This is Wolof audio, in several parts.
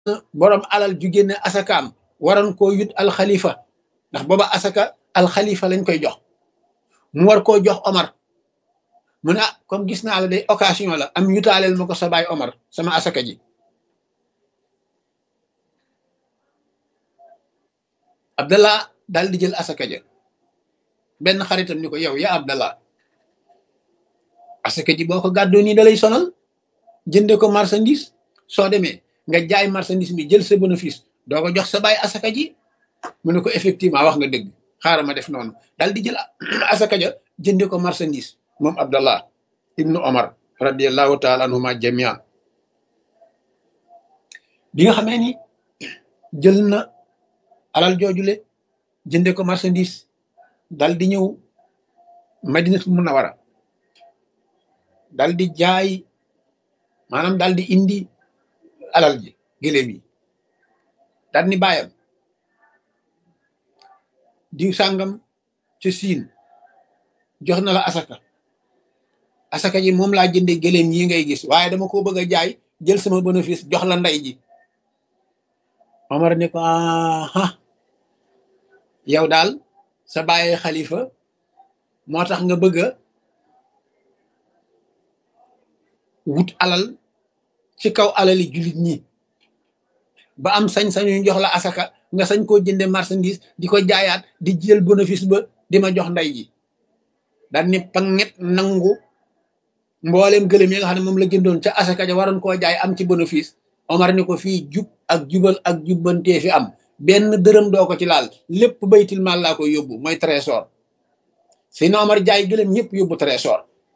borom alal ju génne asakaam waroon koo yut alxalifa ndax booba asaka alxalifa lañ koy jox mu war koo jox Omar mu ne ah comme gis naa la day occasion la am yutaaleel ma ko sa baay Omar sama asaka ji Abdallah daal di jël asaka ja benn xaritam ni ko yow ya Abdallah asaka ji boo ko gàddoo nii da lay sonal jënde ko marchandise soo demee nga jaay marchandise bi jël sa bénéfice doo ko jox sa baay asaka ji mu ne ko effectivement wax nga dëgg xaaral ma def noonu daal di jël asaka ja jënde ko marchandise moom Abdallah ibnu Omar radiallahu taala anhuma jamian bi nga xamee ni jël na alal joojule jënde ko marchandise dal di ñëw madinatul munawara dal di jaay maanaam dal di indi alal ji gëléem yi dal ni bàyyam diw sàngam ca siin jox na la asaka asaka ji moom laa jënde gëléem yi ngay gis waaye dama ko bëgg a jaay jël sama bénéfice jox la ndey ji Omar ne ko aha yow daal sa bàyyi xalifa moo tax nga bëgg a wut alal ci kaw alali jullit ñi ba am sañ-sañu jox la asaka nga sañ koo jënde marchandise di ko jaayaat di jël bénéfice ba di ma jox ndey ji daal ni panget nangu mbooleem gëlëm yi nga xam ne moom la jëndoon ca asaka ja waroon koo jaay am ci bénéfice Omar ni ko fii jub ak jubal ak jubbantee fi am benn dërëm doo ko ci laal lépp baytil maal laa koy yóbbu mooy trésor Seydina Omar jaay gëlëm ñëpp yóbbu trésor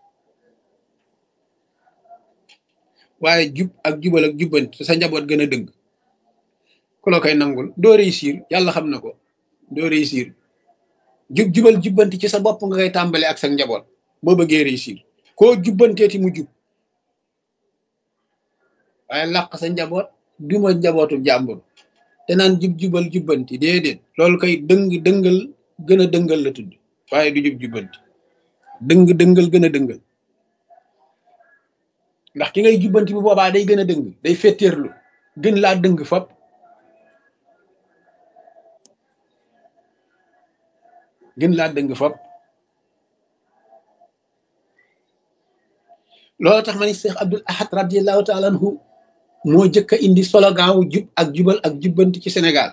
waaye jub ak jubal ak jubbanti sa njaboot gën a dëgg ku la koy nangul doo réussir yàlla xam na ko doo réussir jub jubal jubbanti ci sa bopp nga koy tàmbale ak sa njaboot boo bëggee réussir koo jubbanteeti mu jub waaye làq sa njaboot duma njabootu jàmbur te naan jub jubal jubbanti déedéet loolu koy dëng dëngal gën a dëngal la tudd waaye du jub jubbanti dëng dëngal gën a dëngal ndax ki ngay jubbanti bu boobaa day gën a dëng day fetteerlu gën laa dëng fop gën laa dëng fop loolu tax ma ni Cheikh Abdul Ahad radiallahu taala anhu moo jëkk a indi slogan wu jub ak jubal ak jubbanti ci Sénégal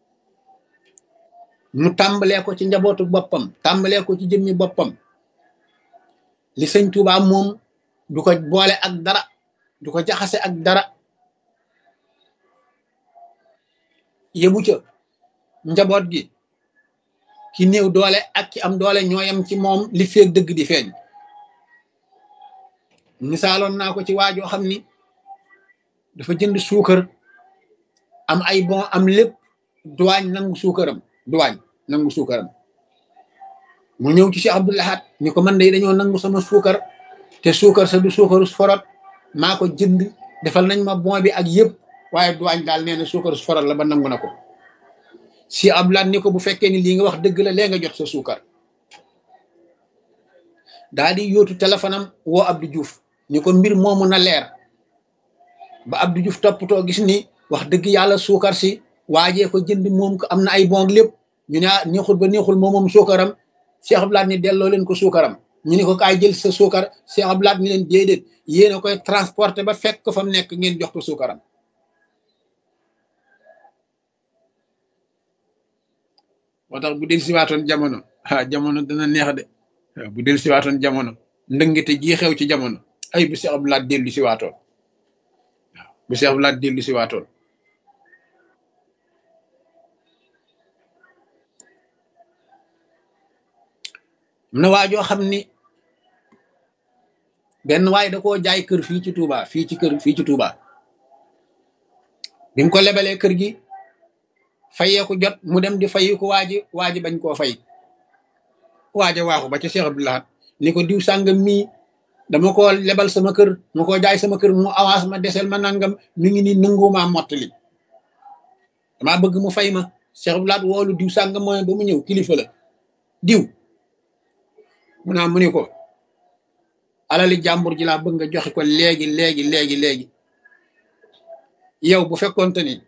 mu tàmbalee ko ci njabootu boppam tàmbalee ko ci jëmmi boppam li sëñ Tuubaa moom du ko boole ak dara du ko jaxase ak dara yebu ca njaboot gi ki néew doole ak ki am doole ñooyam ci moom li feeg dëgg di feeñ misaaloon naa ko ci waajoo xam ni dafa jënd suukar am ay bon am lépp duwaañ nangu suukaram duwaañ nangu suukaram mu ñëw ci Cheikh Abdul Ahad ni ko man de dañoo nangu sama suukar te suukar sa du suukaru forot maa ko jënd defal nañ ma bon bi ak yëpp waaye duwaañ daal nee na suukaru forot la ba nangu na ko si Abdul Ahad ni ko bu fekkee ni lii nga wax dëgg la lee nga jot sa suukar daa di yóotu téléphone am woo Abdou Diouf ni ko mbir moomu na leer ba Abdou Diouf toppatoo gis ni wax dëgg yàlla suukar si waajee ko jënd moom ko am na ay bon lépp ñu ne ah neexul ba neexul moom moom suukaram Cheikh Abdou Lahad ni delloo leen ko suukaram ñu ne ko kaay jël sa suukar Cheikh Abdou Lahad ni leen déedéet yéen a koy transporter ba fekk ko fa mu nekk ngeen jox ko suukaram moo tax bu del siwaatoon jamono ah jamono dana neex de waaw bu del siwaatoon jamono ndëngite ji xew ci jamono ay bu Cheikh Abdou Lahad dellu siwaatoon waaw bu Cheikh Abdou Lahad dellu siwaatoon am na waajoo xam ni benn waay da koo jaay kër fii ci Touba fii ci kër fii ci Touba bi mu ko lebalee kër gi fayeeku jot mu dem di fayi ko waaji waaji bañ koo fay waaja waaxu ba ci Cheikh Abdou Lahad ni ko diw sàngam mii dama ko lebal sama kër ma ko jaay sama kër mu avance ma desel ma nangam mi ngi ni nangumaa mottali damaa bëgg mu fay ma Cheikh Abdou Lahad woolu diw sàngam mooy ba mu ñëw kilifa la diw mu naa mu ni ko alali jàmbur ji laa bëgg nga joxe ko léegi léegi léegi léegi yow bu fekkoonte ni